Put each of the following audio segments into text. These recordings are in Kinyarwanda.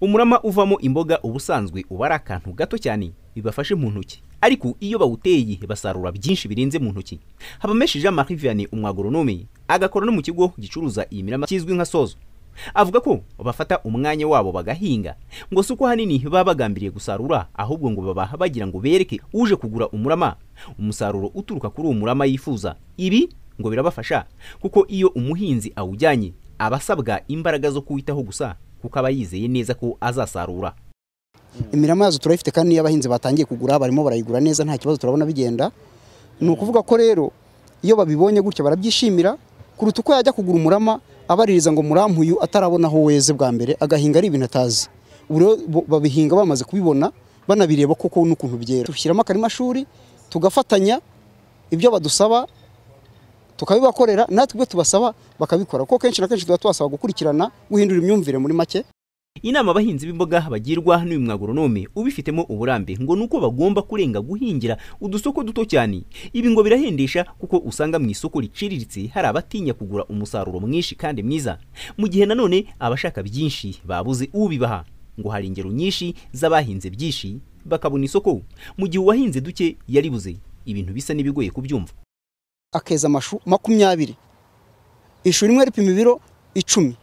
umurama uvamo imboga ubusanzwe uba ari akantu gato cyane bibafashe mu ntoki ariko iyo bawuteye basarura byinshi birenze mu ntoki habameshe jean marie vianney umwagoronome agakora no mu kigo gicuruza iyi mirama kizwi nka sozo avuga ko bafata umwanya wabo bagahinga ngo si uko hanini baba bagambiriye gusarura ahubwo ngo baba bagira ngo bereke uje kugura umurama umusaruro uturuka kuri uwo murama yifuza ibi ngo birabafasha kuko iyo umuhinzi awujyanye aba asabwa imbaraga zo kuwitaho gusa kuko aba yizeye neza ko azasarura imirama yazo turayifite kandi iyo abahinzi batangiye kugura barimo barayigura neza nta kibazo turabona bigenda ni ukuvuga ko rero iyo babibonye gutya barabyishimira kuruta uko yajya kugura umurama abaririza ngo murampuyu atarabona aho weze bwa mbere agahinga ari ibintu atazi babihinga bamaze kubibona banabireba koko n'ukuntu byera dushyiramo akarimashuri tugafatanya ibyo badusaba tukabibakorera natwe ibyo tubasaba bakabikora kuko kenshi na kenshi tuba tubasaba gukurikirana guhindura imyumvire muri make inama abahinzi b'imboga bagirwa n'uyu mwagoronome ubifitemo uburambe ngo ni uko bagomba kurenga guhingira udusoko duto cyane ibi ngo birahendesha kuko usanga mu isoko riciriritse hari abatinya kugura umusaruro mwinshi kandi mwiza mu gihe nanone abashaka byinshi babuze ubibaha ngo hari ingero nyinshi z'abahinze byinshi bakabona isoko mu gihe uwahinze duke yaribuze ibintu bisa n'ibigoye kubyumva akeza amashu makumyabiri ishu rimwe ripima ibiro icumi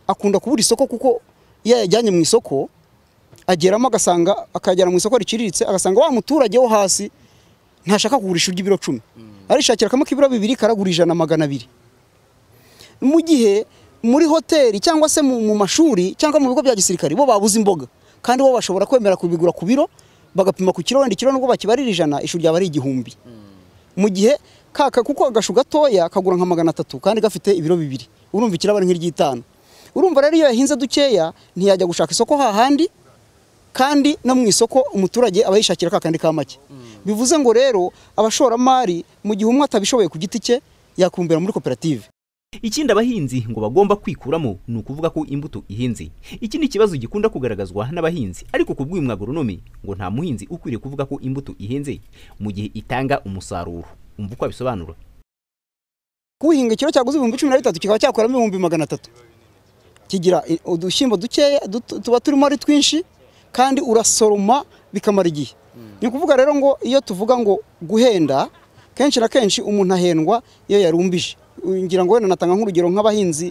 akunda kubura isoko kuko iyo yajyanye mu isoko ageramo agasanga akajyana mu isoko riciriritse agasanga wa muturage wo hasi ntashaka kugurisha ry'ibiro cumi arishakira kamwe k'ibiro bibiri karagura ijana magana abiri mu gihe muri hoteli cyangwa se mu mashuri cyangwa mu bigo bya gisirikare bo babuze imboga kandi bo bashobora kwemera kubigura ku biro bagapima ku kiro wenda ikiro nubwo bakibarira ijana ishuri ryaba ari igihumbi mu gihe kaka kuko agashu gatoya kagura nka magana atatu kandi gafite ibiro bibiri urumva ikiraba ari nk'iry'itanu urumva rero iyo yahinze dukeya ntiyajya gushaka isoko hahandi kandi no mu isoko umuturage aba yishakira ka kandi ka make bivuze ngo rero abashoramari mu gihe umwe atabishoboye ku giti cye yakumbera muri koperative ikindi abahinzi ngo bagomba kwikuramo ni ukuvuga ko imbuto ihenze iki ni ikibazo gikunda kugaragazwa n'abahinzi ariko ku bw'uyu mwagoronome ngo nta muhinzi ukwiriye kuvuga ko imbuto ihenze mu gihe itanga umusaruro umva uko abisobanura kuhinga ikiro cyaguze ibihumbi cumi na bitatu kikaba cyakuramo ibihumbi magana atatu kigira udushyimbo dukeya tuba turimo ari twinshi kandi urasoroma bikamara igihe ni ukuvuga rero ngo iyo tuvuga ngo guhenda kenshi na kenshi umuntu ahendwa iyo yarumbije ngira ngo wenda natanga nk'urugero nk'abahinzi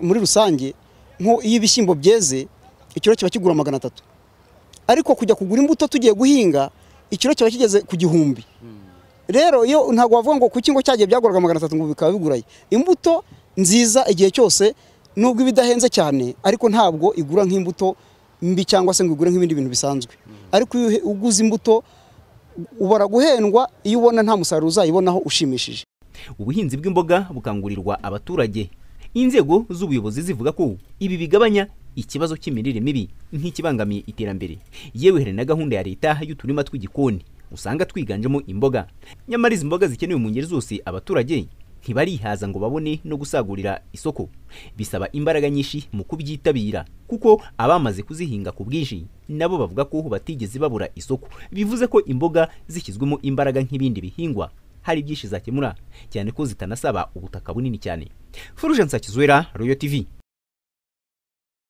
muri rusange iyo ibishyimbo byeze ikiro kiba kigura magana atatu ariko kujya kugura imbuto tugiye guhinga ikiro kiba kigeze ku gihumbi rero iyo ntabwo wavuga ngo ku kingo cyagiye byaguraga magana atatu ngo bikaba biguraye imbuto nziza igihe cyose nubwo ibidahenze cyane ariko ntabwo igura nk'imbuto mbi cyangwa se ngo igure nk'ibindi bintu bisanzwe ariko iyo uguze imbuto ubara guhendwa iyo ubona nta musaruro uzayibonaho ushimishije ubuhinzi bw'imboga bukangurirwa abaturage inzego z'ubuyobozi zivuga ko ibi bigabanya ikibazo cy'imirire mibi nk'ikibangamiye iterambere yewe hari na gahunda ya leta y'uturima tw'igikoni usanga twiganjemo imboga nyamara izi mboga zikenewe mu ngeri zose abaturage ntibarihaza ngo babone no gusagurira isoko bisaba imbaraga nyinshi mu kubyitabira kuko abamaze kuzihinga ku bwinshi nabo bavuga ko batigeze babura isoko bivuze ko imboga zishyizwemo imbaraga nk'ibindi bihingwa hari byinshi zakemura cyane ko zitanasaba ubutaka bunini cyane Fulgence Kizwera Royal TV